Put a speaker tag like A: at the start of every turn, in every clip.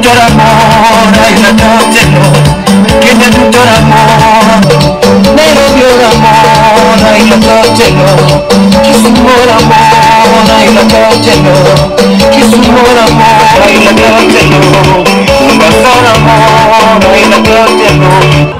A: tutto l'amore, hai la tortellone, che da tutto l'amore, Nairobi l'amore, hai la tortellone, Kisumu l'amore, hai la tortellone, Kisumu l'amore, hai la tortellone, Mombasa l'amore, hai la tortellone.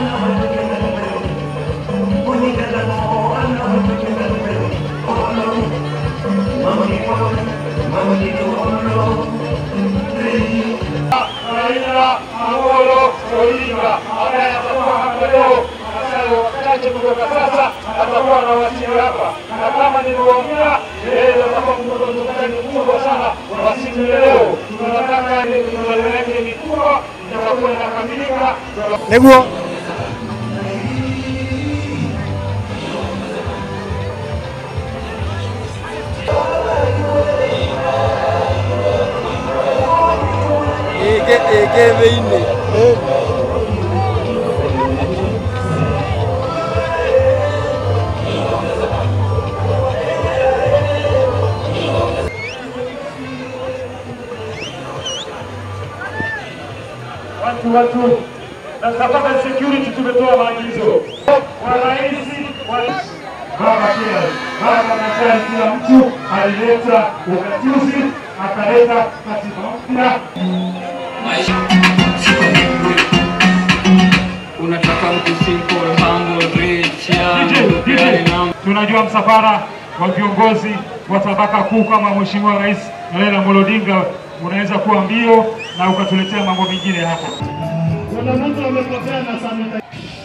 B: Raila Amolo Odinga ambaye atakuwa hapa leo masaa wachache kutoka sasa atakuwa anawasili hapa, na kama nilivyoongea, yeye atakuwa mkutano mkubwa sana wa siku ya leo. Tunataka mikutano yake mikubwa itakuwa inakamilika
C: Neguo. Ege ege thĩinĩ.
B: watu watu na sababu security tumetoa maagizo kwa rais wa baba pia baba nakali kila mtu alileta ugatuzi akaleta katiba mpya
D: unataka mtu simple, humble, rich, young,
B: DJ,
D: yani
B: DJ.
D: na
B: Tunajua msafara wa viongozi wa tabaka kuu kama Mheshimiwa Rais Raila Amolo Odinga unaweza kuwa mbio na ukatuletea mambo mengine hapa. Kuna mtu amepotea na sanitizer.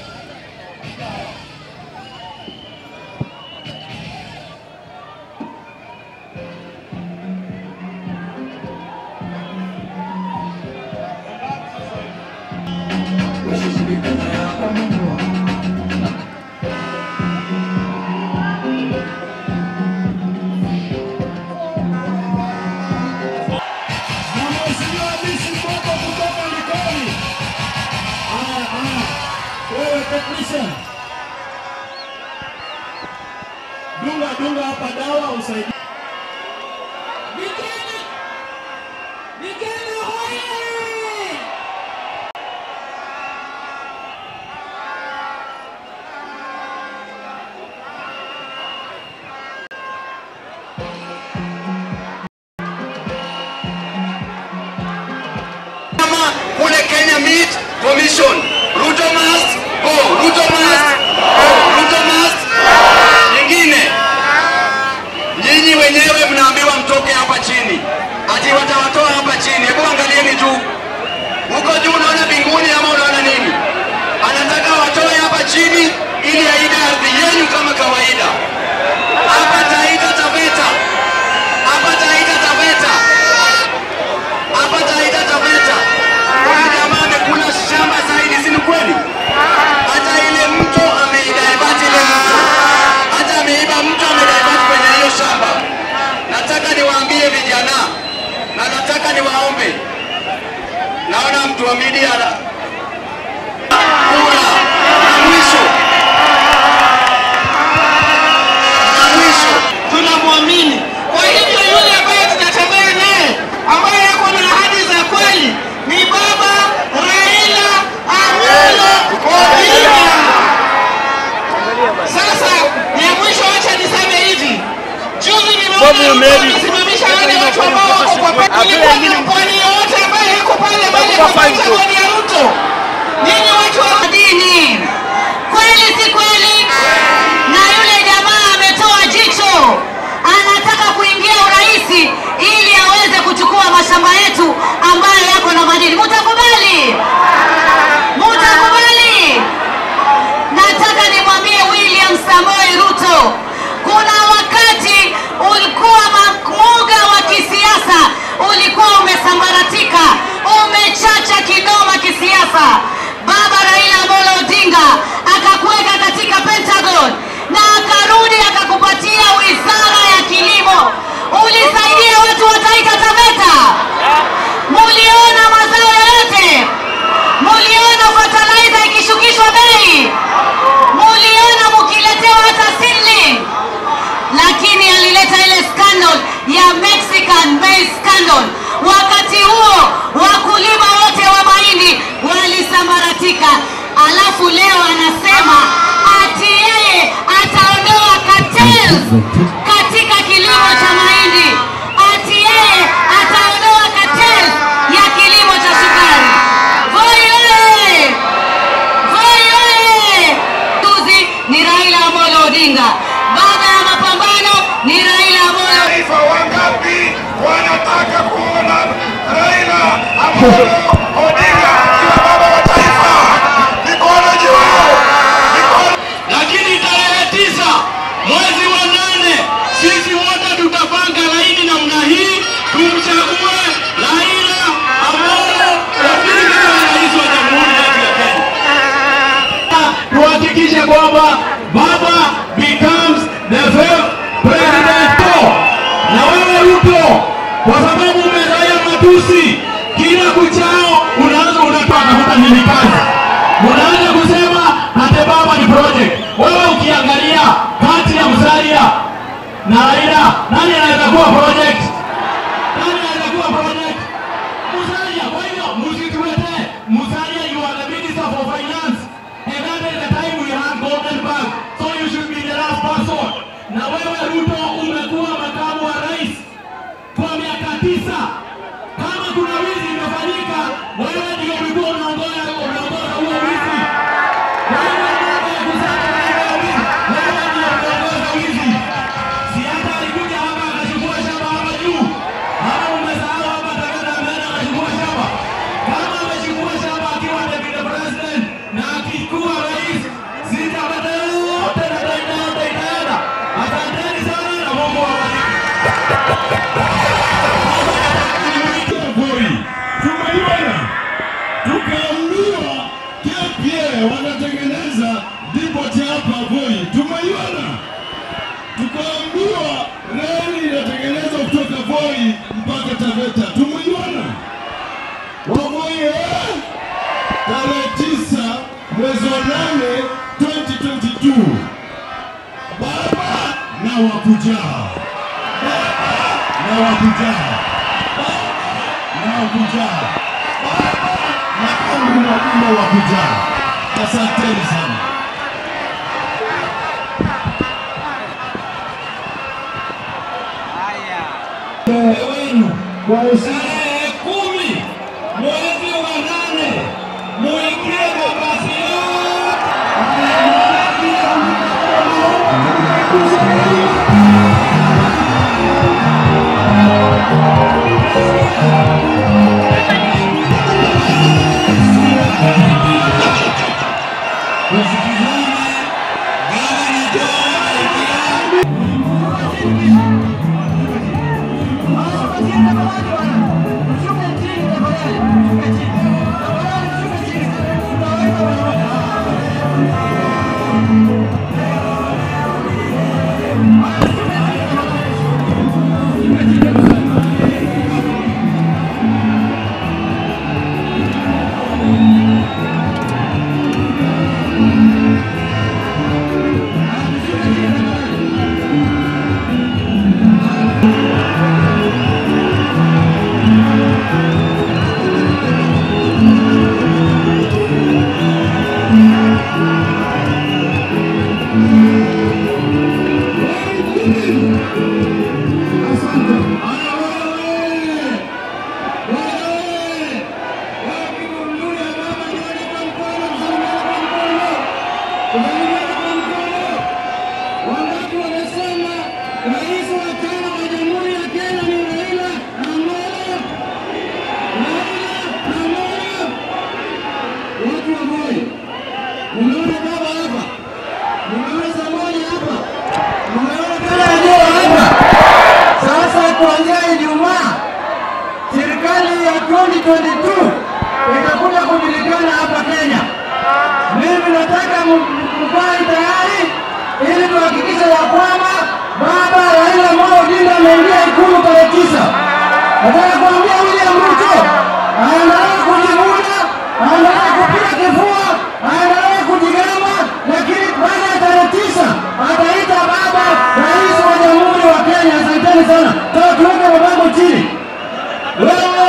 E: Dunga dunga hapa dawa usaidie.
F: kama kule Kenya Meat Commission. Ruto must go. Ruto must go. Ruto must nyingine. Nyinyi wenyewe mnaambiwa mtoke hapa chini, ati watawatoa hapa chini. Hebu angalieni juu huko juu, unaona mbinguni ama unaona nini? Anataka watoe hapa chini ili aide ardhi yenu kama kawaida. Hapa Taita Taveta, hapa Taita Taveta hapa Taita Taveta huyu jamaa amekula shamba zaidi, si ni kweli? Hata ile mto ameidaibati ile mto, hata ameiba mto amedaibati kwenye hiyo shamba. Nataka niwaambie vijana na nataka niwaombe, naona mtu wa media ana- kura na mwisho na mwisho
E: tunamwamini. Kwa hivyo yule ambaye tunatembea naye ambaye yako na ahadi za kweli ni baba Raila Amolo Odinga. Sasa ya mwisho, acha niseme hivi, juzi nimeona amesimamisha wale watu ambao wako kwa pale. Kulikuwa na mpwani yoyote ambaye yuko pale pale kwa Pentagon ya Ruto. Nyinyi watu wa dini, kweli si kweli? Na yule jamaa ametoa jicho, anataka kuingia uraisi ili aweze kuchukua mashamba yetu ambayo yako na madini. Mutakubali? Mutakubali? Nataka nimwambie William Samoei Ruto, kuna wakati ulikuwa muga wa kisiasa ulikuwa umesambaratika, umechacha kinoma kisiasa. Baba Raila Amolo Odinga akakuweka katika Pentagon na akarudi akakupatia wizara ya kilimo. Ulisaidia watu wa Taita Taveta, muliona mazao yoyote? Muliona fertilizer ikishukishwa bei? Muliona mukiletewa hata seedling? Lakini alileta ile scandal ya Mexican maize scandal.
G: Wakati huo wakulima wote wa mahindi walisambaratika, alafu leo anasema ati yeye ataondoa cartels katika kilimo cha mahindi, ati yeye ataondoa cartels ya kilimo cha sukari. Voi oye! Voi oye! Tuzi ni Raila Amolo Odinga. Baada ya mapambano ni Raila Amolo
B: Taifa wangapi wanataka kuona Raila Amolo Odinga akiwa baba wa taifa? Mikono juu, mikono
F: lakini tarehe tisa mwezi wa nane sisi wote tutapanga laini namna hii tumchague Raila Amolo Odinga kama rais wa jamhuri yetu ya Kenya. Tuhakikishe kwamba baba becomes the fifth president. Na wewe Ruto, kwa sababu umezoea matusi, kila kuchao unaanza unatoa tafuta nini kazi, unaanza kusema ate baba ni project. Wewe ukiangalia kati ya Musalia na Raila, nani anaweza kuwa project? Nani anaweza kuwa project? Musalia. Kwa hivyo msituletee Musalia, you are the minister for finance and that is the time we had golden bag, so you should be the last person. Na wewe Ruto umekuwa makamu wa rais kwa miaka tisa. Kama kuna wizi imefanyika, wewe ndio ulikuwa unaongoza unaongoza huo wizi. Wewe mambo ya kusaka mambo ya wizi, wewe ndio unaongoza wizi. Si hata alikuja hapa akachukua shamba hapa juu. Ama umesahau hapa Tagada ameenda akachukua shamba. Kama amechukua shamba akiwa deputy president na akikuwa rais, sitapata yote na daida yote itaenda. Asanteni sana na Mungu awabariki.
B: Voi tumeiona, tukaambiwa KPA wanatengeneza depot hapa Voi, tumeiona, tukaambiwa reli inatengenezwa kutoka Voi mpaka Taveta, tumeiona. Wavoi eh? tarehe tisa mwezi wa nane 2022 baba na wakujaa, baba na wakujaa na kujaa na amri na umma wa kujaa. Asanteni sana.
F: wenu tarehe kumi mwezi wa nane muingie mabasi yote
B: Wangapi wanasema rais wa tano wa Jamhuri ya Kenya ni Raila Amolo Raila Amolo. Watu wa Moi, umeona baba hapa, umeona Samoni hapa, umeona kila eneo hapa. Sasa kuanzia Ijumaa serikali ya 2022 itakuja kujulikana hapa Kenya. Mimi nataka mkae tayari ili tuhakikishe ya kwamba baba Raila Amolo Odinga ameingia ikulu tarehe tisa. Nataka kuambia William Ruto aendelee kujivuna, aendelee kupiga kifua, aendelee kujigamba, lakini baada ya tarehe tisa ataita baba rais wa jamhuri wa Kenya. Asanteni sana, toa tuweke mabango chini. Wewe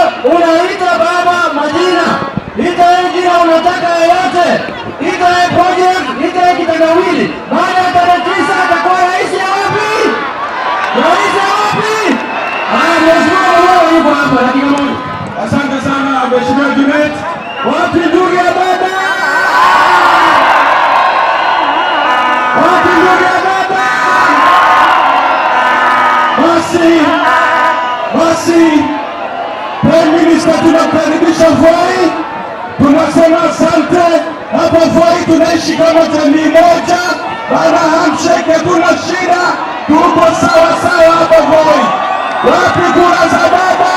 H: wawili. Baada ya tarehe tisa atakuwa rais ya wapi? Rais ya wapi? Haya, mheshimiwa Uhuru yuko hapa, dakika moja. Asante sana mheshimiwa Junet. Wapi ndugu ya baba? Wapi ndugu ya baba? Basi, basi, Prime Minister tunakaribisha Voi, tunasema asante. Hapa Voi tunaishi kama jamii moja, bana handshake, hatuna shida, tuko sawa sawa hapa Voi. Wapi kura za baba?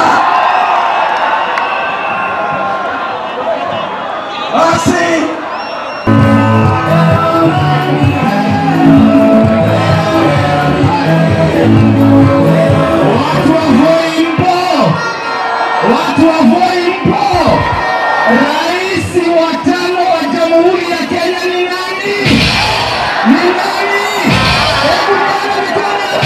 H: Basi watu wa Voi mpo, watu wa Voi mpo. Rais wa tano wa Jamhuri ya Kenya ni nani? Ni nani? Hebu nione mikono ya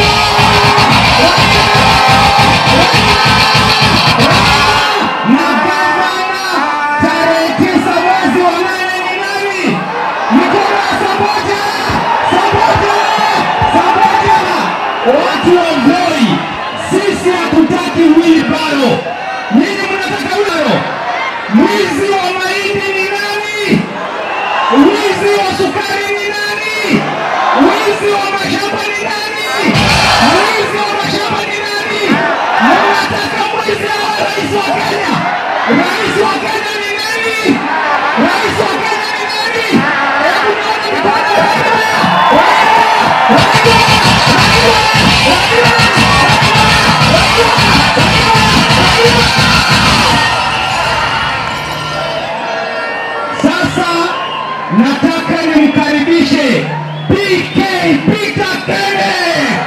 H: na gavana tarehe tisa mwezi wa nane ni nani? Mikono ya Samboja, Samboja, Samboja. Watu wa Voi, sisi hatutaki wilbaro. Nini mnataka wilbaro? Mwizi wa mahindi ni nani? Wizi wa sukari ni nani? Wizi wa mashamba ni nani? Wizi wa mashamba ni nani? Mnataka mwizi awe rais wa Kenya? Rais wa Kenya ni nani? Rais wa Kenya ni nani? Hebu nione mikono ya Raila. Sasa nataka nimkaribishe PK Peter Kene.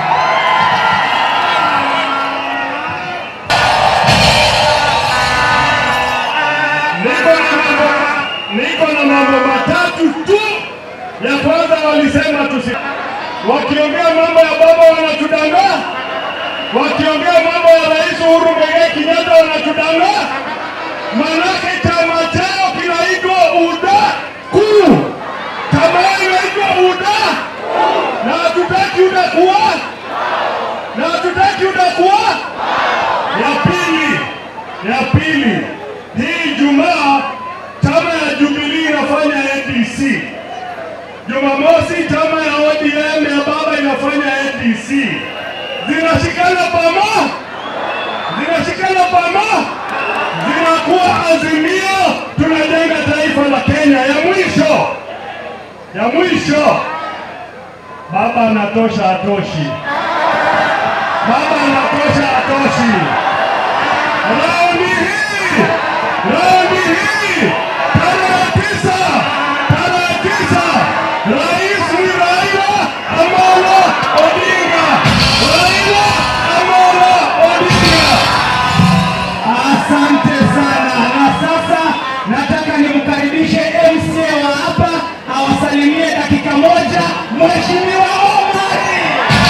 B: Niko na mambo niko na mambo matatu tu. Ya kwanza walisema tusi, wakiongea mambo ya baba wanatudanganya, wakiongea mambo ya Rais Uhuru Muigai Kenyatta wanatudanganya, manake chama chao kinaitwa UDA kuu, chama yao inaitwa UDA na hatutaki UDA kuwa na hatutaki UDA kuwa. Ya pili, ya pili, hii Jumaa chama ya Jubilee inafanya ADC. Jumamosi chama ya ODM ya baba inafanya ADC. Zinashikana pamoja, zinashikana pamoja, zinakuwa azimio, tunajenga taifa la Kenya. Ya mwisho, ya mwisho, baba anatosha, atoshi, baba anatosha, atoshi. Raundi hii, raundi hii, tarehe tisa, tarehe tisa, rais ni Raila Amolo Odinga, Raila Amolo Odinga.
H: Asante sana. Na sasa nataka nimkaribishe MCA wa hapa awasalimie dakika moja, Mheshimiwa Omari.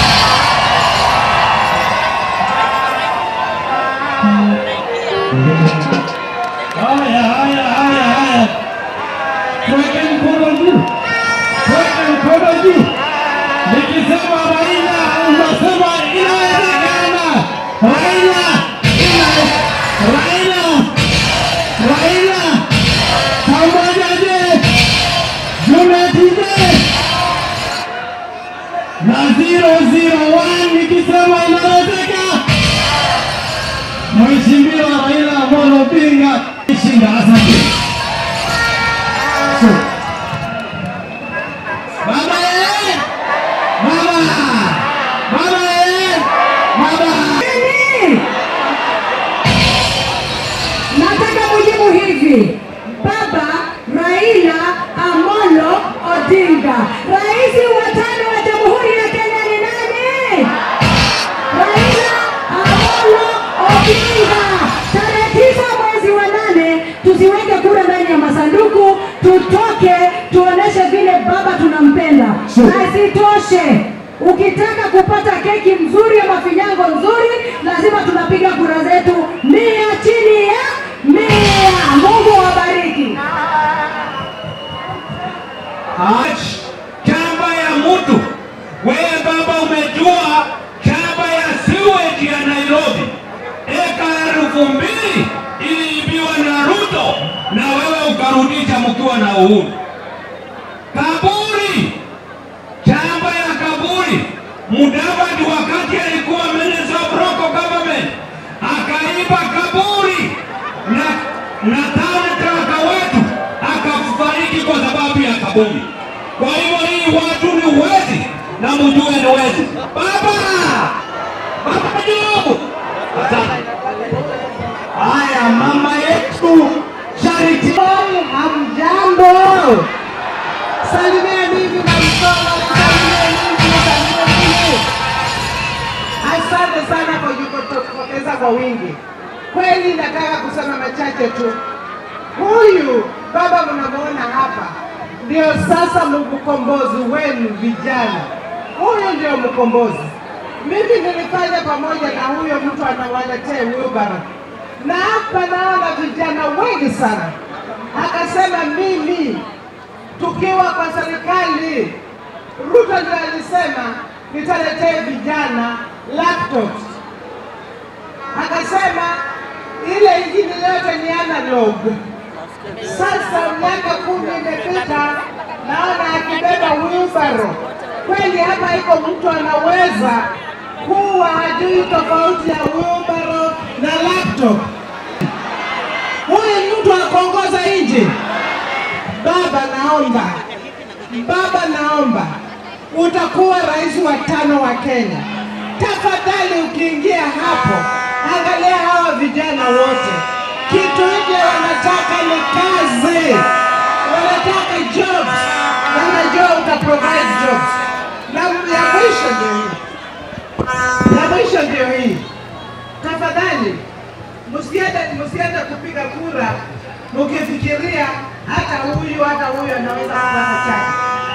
H: Haya, haya, haya, haya, tuweke mkono juu, tuweke mkono juu. Nikisema Raila unasema inawezekana. Raila, ina Raila, Raila, pamoja je, Junet je, na 001 nikisema inawezeka. Mheshimiwa Raila Amolo Odinga shinda. Asante. So, Baba eh! Baba! Baba eh! Baba!
I: Nataka mujibu hivi, Baba Raila Amolo Odinga, rais wa tano wa Jamhuri ya Kenya ni nani? Raila Amolo Odinga. Tarehe tisa mwezi wa nane tusiweke kura ndani ya masanduku, tutoke tuoneshe vile baba tunampenda. Na isitoshe, ukitaka kupata keki mzuri ya mafinyango nzuri, lazima tunapiga kura zetu mia chini ya mia. Mungu awabariki.
H: Ach, kukiwa na uhuru. Kaburi, shamba ya kaburi. Mudavadi wakati alikuwa minister of local government akaiba kaburi na na town clerk wetu akafariki kwa sababu ya kaburi. Kwa hivyo hii watu ni wezi na mjue ni wezi. Baba, baba Jobu, asante. Haya, mama yetu Charity.
I: Hamjambo, salimia mimi na mkono, salimia mimi, salimia mimi. Asante sana kwa kujitokeza kwa wingi. Kweli nataka kusema machache tu. Huyu baba mnamwona hapa ndio sasa mkombozi wenu vijana. Huyu ndio mkombozi. Mimi nilifanya pamoja na huyo mtu anawaletea wheelbarrow, na hapa naona vijana wengi sana. Akasema mimi tukiwa kwa serikali, Ruto ndio alisema nitaletea vijana laptops. Akasema ile ingine yote ni analog. Sasa miaka kumi imepita, naona akibeba wheelbarrow. Kweli hapa iko mtu anaweza kuwa hajui tofauti ya wheelbarrow na laptop. Huyu ni mtu akuongoza nchi. Baba, naomba baba, naomba utakuwa rais wa tano wa Kenya. Tafadhali ukiingia hapo, angalia hawa vijana wote, kitu hiki wanataka ni kazi, wanataka jobs, na najua uta provide jobs. Na ya mwisho ndio hii, ya mwisho ndio hii. Tafadhali msiende msiende kupiga kura mkifikiria hata huyu hata huyu anaweza kupata chake.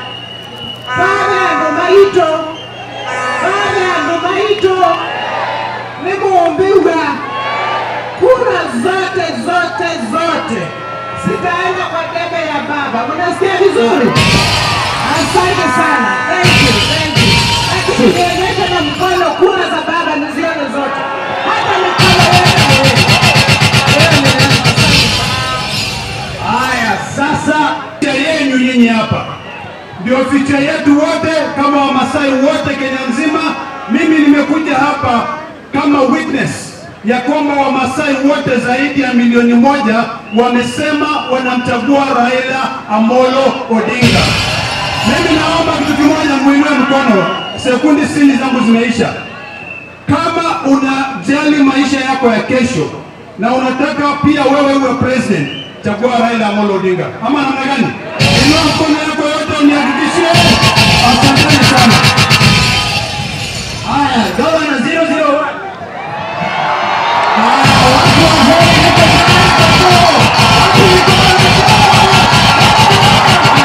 I: Baada ya Ndumaito, baada ya Ndumaito nikuumbiwa kura zote zote zote zitaenda kwa debe ya baba. Mnasikia vizuri? Asante sana, thank you, thank you. Lakini nionyeshe na mkono kura za baba nizione zote, hata mikono yote miwili. Wewe ni nani? Asante sana.
H: Haya, sasa picha yenu nyinyi hapa ndio picha yetu wote, kama Wamasai wote Kenya nzima. Mimi nimekuja hapa kama witness ya kwamba Wamasai wote zaidi ya milioni moja wamesema wanamchagua Raila Amolo Odinga. Mimi naomba kitu kimoja, muinue mkono, sekundi sitini zangu zimeisha. Kama unajali maisha yako ya kesho na unataka pia wewe uwe president, chagua Raila Amolo Odinga. Ama namna gani? Inua mkono yako yote unihakikishie. Asanteni sana. Haya, gavana 001. Haya, watu wa Voi, niko tayari kwa show. Watu niko tayari kwa show.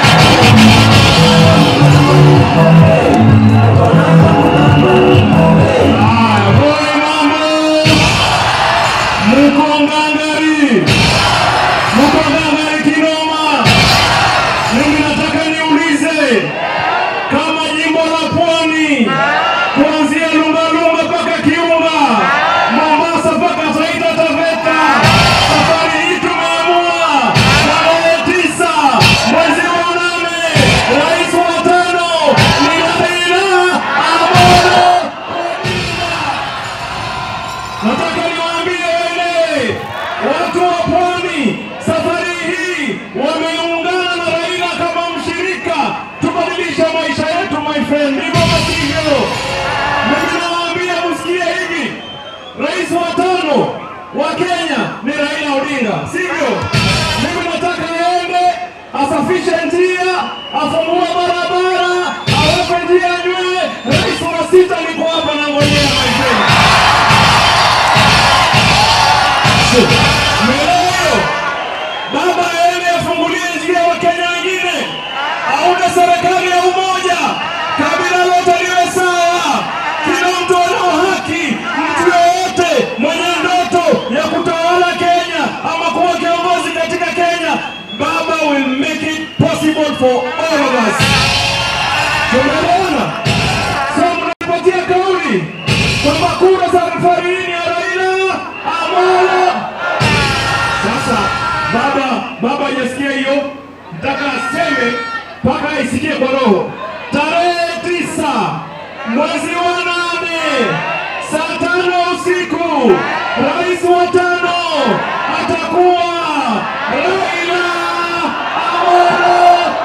H: Haya, Voi mambo. Muko ngangari. Muko ngangari kinoma. Mimi nataka niulize kama jimbo la Pwani kuanzia Lungalunga mpaka Kiunga, Mombasa mpaka Taita Taveta, safari hii tumeamua tarehe tisa mwezi wa nane, rais wa tano ni Raila Amolo Odinga. Nataka niwaambie wale watu wa pwani, safari hii wameungana na Raila kama mshirika, tubadilishe maisha yetu my friend, ndivyo wasivyo. Mimi nawaambia msikie hivi, rais wa tano wa Kenya ni Raila Odinga, sivyo? Mimi nataka aende asafishe njia, afungue barabara, aweke njia nywe. Rais wa sita niko hapa na ngojea my friend. Meleo, baba aende afungulie njia wa Kenya wengine, aunde serikali ya umoja, kabila lote liwe sawa, kila mtu ana haki. Mtu yoyote mwenye ndoto ya kutawala Kenya ama kuwa kiongozi katika Kenya, baba will make it possible for all of us. Tumeona? So mnapatia kauli kwamba kura za safari hii ni ya Raila Amolo. Sasa baba baba hajasikia hiyo,
B: nataka aseme mpaka aisikie kwa roho. Tarehe tisa mwezi wa nane saa tano usiku, rais wa tano atakuwa Raila Amolo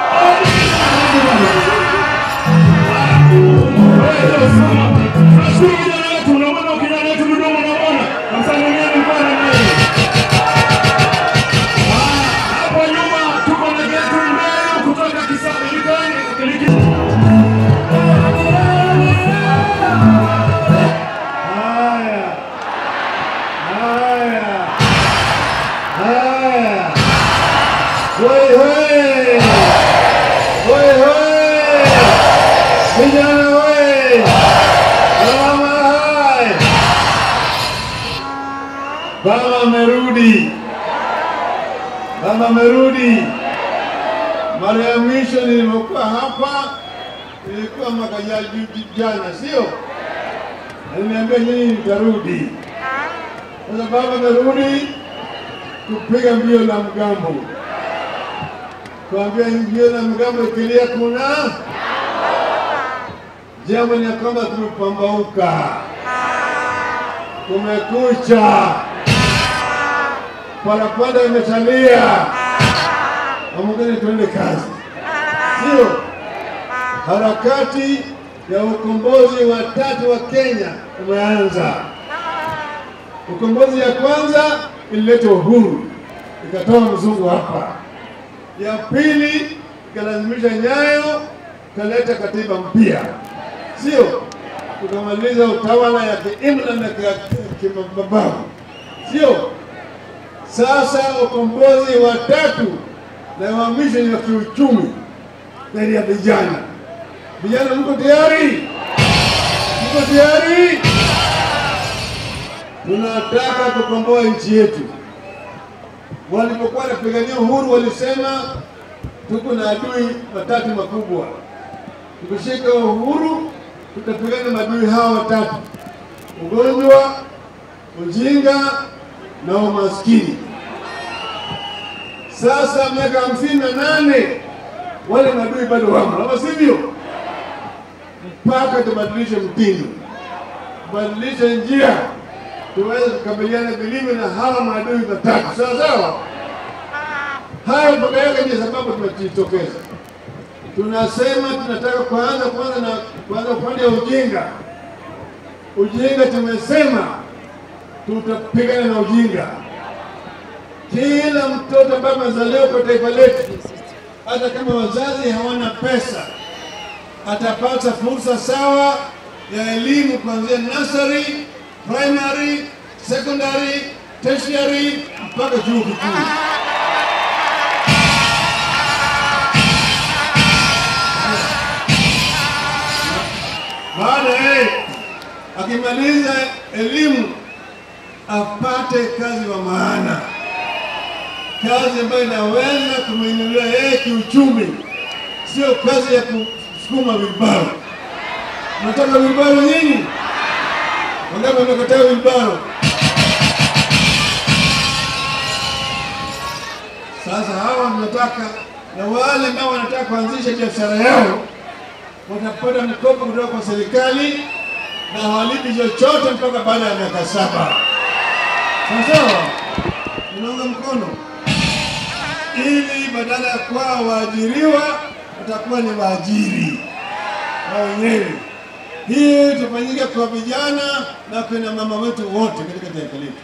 B: Tunashukuru kijana wetu, unamwona kijana wetu Dodoma, unamwona msalimieni bwana mimi. Hapo nyuma tuko na getu mbele kutoka Kisaba Likoni Liki- Haya. Haya. Haya. Hoi hoi. Hoi hoi. Vijana hoi. Mama hai. Baba amerudi. Baba amerudi. Mara ya mwisho nilipokuwa hapa ilikuwa mwaka ja- ju- jana, sio? Aliniambia nyinyi nitarudi. Sasa baba amerudi kupiga mbio la mgambo, kuambia mbio la mgambo ikilia kuna jambo ni ya kwamba tumepambauka, kumekucha, parapanda imetalia, amugeni tuende kazi, sio? Harakati ya ukombozi wa tatu wa Kenya umeanza. Ukombozi ya kwanza ilileta uhuru, ikatoa mzungu hapa. Ya pili ikalazimisha Nyayo, ikaleta katiba mpya, sio? Tukamaliza utawala ya kiimla na kia- kimabavu, sio? Sasa ukombozi wa tatu na wa mwisho ni wa kiuchumi ndani ya vijana. Vijana, mko tayari? Mko tayari? Tunataka kukomboa nchi yetu. Walipokuwa wanapigania uhuru walisema tuko na adui watatu makubwa. Tukishika uhuru, tutapigana na adui hawa watatu: ugonjwa, ujinga na umaskini. Sasa miaka hamsini na nane wale maadui bado wamo, ama sivyo? Mpaka tubadilishe mtindo, tubadilishe njia, tuweze kukabiliana vilivyo na hawa maadui watatu, sawa sawa. Hayo mpaka yake ndio sababu tumejitokeza, tunasema tunataka kuanza kwanza na kuanza upande wa ujinga. Ujinga tumesema tutapigana na ujinga. Kila mtoto ambaye amezaliwa kwa taifa letu hata kama wazazi hawana pesa, atapata fursa sawa ya elimu kuanzia nursery, primary, secondary, tertiary mpaka chuo kikuu. Baada ya akimaliza elimu apate kazi wa maana kazi ambayo inaweza kumwinulia yeye kiuchumi, sio kazi ya kusukuma wilbaro. Nataka wilbaro nyinyi? Wangapi wamekataa wilbaro? Sasa hawa tunataka, na wale ambao wanataka kuanzisha biashara yao watapata mikopo kutoka kwa serikali na hawalipi chochote mpaka baada ya miaka saba. Sawa sawa, unaunga mkono ili badala ya kuwa waajiriwa watakuwa ni waajiri wao wenyewe. Hii itafanyika kwa vijana na kina mama wetu wote katika taifa letu.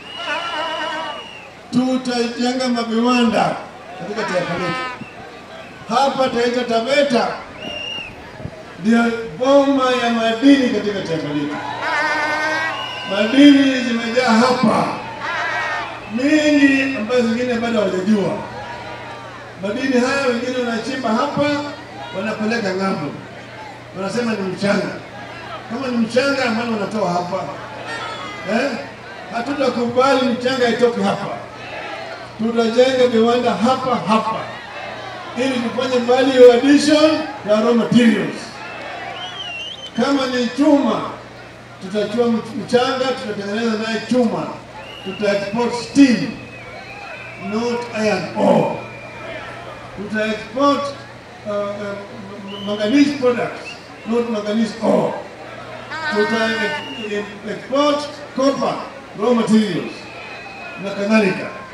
B: Tutajenga maviwanda katika taifa letu. Hapa Taita Taveta ndio boma ya madini katika taifa letu. Madini zimejaa hapa mingi, ambazo zingine bado hawajajua madini haya wengine wanachimba hapa, wanapeleka ng'ambo, wanasema ni mchanga. Kama ni mchanga, maana wanatoa hapa eh? Hatutakubali mchanga itoke hapa, tutajenga viwanda hapa hapa ili tufanye value addition ya raw materials. Kama ni chuma, tutachua mchanga, tutatengeneza naye chuma, tuta export steel, not iron ore
J: tuta export uh, uh, manganese products, not manganese ore. Tuta e- e- export copper raw materials na kadhalika.